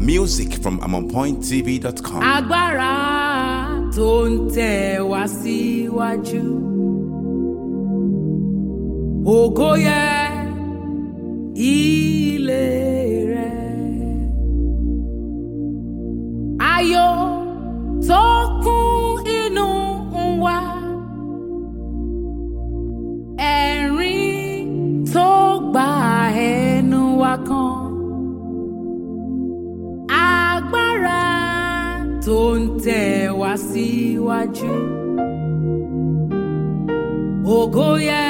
Music from AmonPointTV.com. agbára tó ń tẹ̀ wá síwájú. ògo yẹ ilé rẹ̀. ayọ̀ tó kún inú wa. ẹ̀rín tó gba ẹnu wa kan agbára tó ń tẹ̀ wá síwájú. ògo yẹ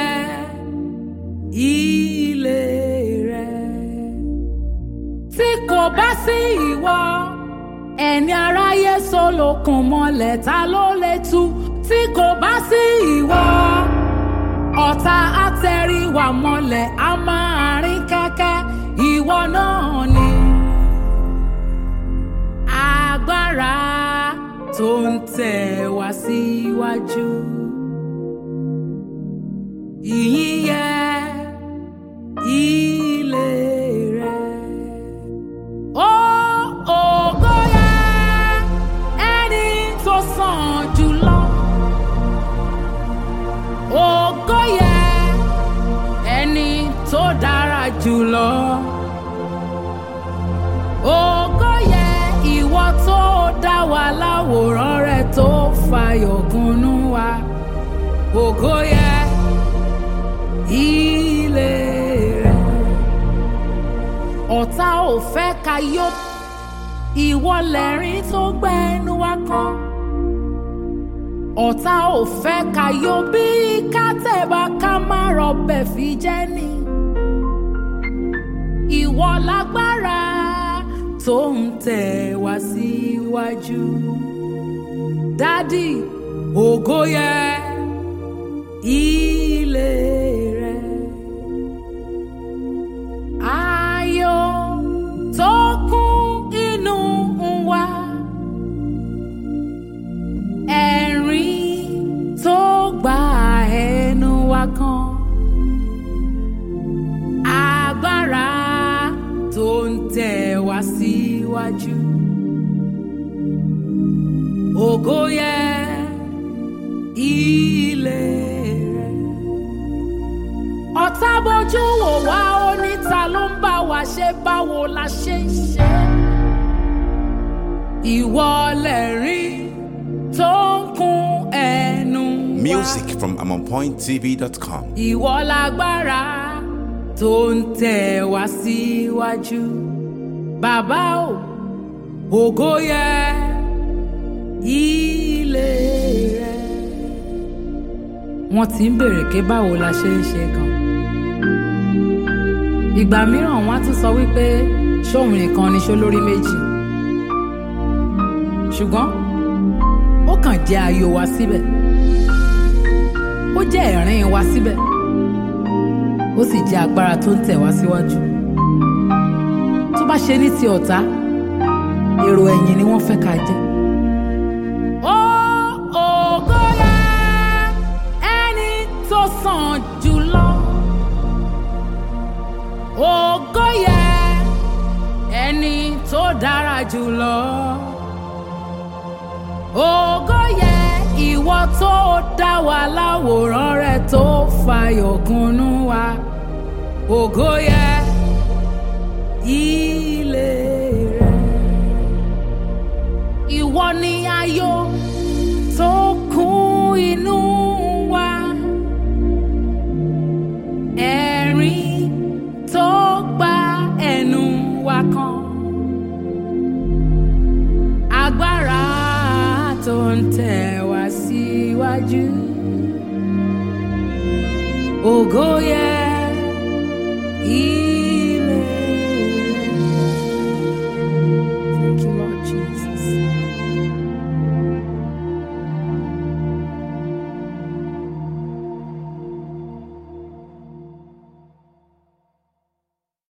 ilé rẹ̀. tí kò bá sí ìwọ ẹni aráyé solókun mọ́lẹ̀ ta ló lè tú tí kò bá sí ìwọ ọ̀tá àtẹ̀ríwá mọ́lẹ̀ a máa rìn kẹ́kẹ́ ìwọ náà ni agbára tó ń tẹ̀ wá síwájú. Ìyìn yẹ ilé rẹ̀. Ó ògo yẹ ẹni tó sàn jùlọ. Ògo yẹ ẹni tó dára jùlọ. Ògo yẹ ìwọ tó dá wa láwòrán rẹ tó fàyọ̀ kúnnú wa. Ògo yẹ ilé rẹ. Ọ̀tá ò fẹ́ ká yó ìwọ lẹ́rìn tó gbẹ́nu wa kan. Ọ̀tá ò fẹ́ ká yó bí ká tẹ̀bà ká má rọbẹ̀ fi jẹ́ ni. Ìwọ lágbára tó ń tẹ̀ wá síwájú. Dádì, ògo yẹ ilé rẹ̀. Ayọ̀ tó kún inú wa. Ẹ̀rín tó gba ẹnu wa kan. Agbára tó ń tẹ̀ wá síwájú. Ògo yẹ ilé rẹ̀. Ọ̀tá bójú wò wá oníta ló ń bá wa ṣe báwo la ṣe ń ṣe. Ìwọ lẹ̀rín tó ń kún ẹnu wa. Music from AmonPointTV.com. Ìwọ lágbára tó ń tẹ̀ wá síwájú. Bàbá o, ògo yẹ ilé rẹ̀. Wọ́n ti ń bèrè pé báwo la ṣe ń ṣe gan. Ìgbà mìíràn wọ́n á tún sọ wípé ṣóun nìkan ni ṣó lórí méjì. Ṣùgbọ́n ó kàn jẹ́ ayọ̀ wa síbẹ̀ ó jẹ́ ẹ̀rín wa síbẹ̀ ó sì jẹ́ agbára tó ń tẹ̀ wá síwájú tó bá ṣe ní ti ọ̀tá èrò ẹ̀yìn ni wọ́n fẹ́ ká jẹ́. ó ògo yẹ ẹni tó sàn jùlọ ògo yẹ ẹni tó dára jùlọ ògo yẹ ìwọ tó dá wa láwòrán rẹ tó fàyọ̀ kúnnú wa ògo yẹ ilé rẹ ìwọ ni ayọ̀ tó kún inú wa ẹ̀rín tó gba ẹnu wa kan agbára tó ń tẹ̀ wá síwájú. Ògo yẹ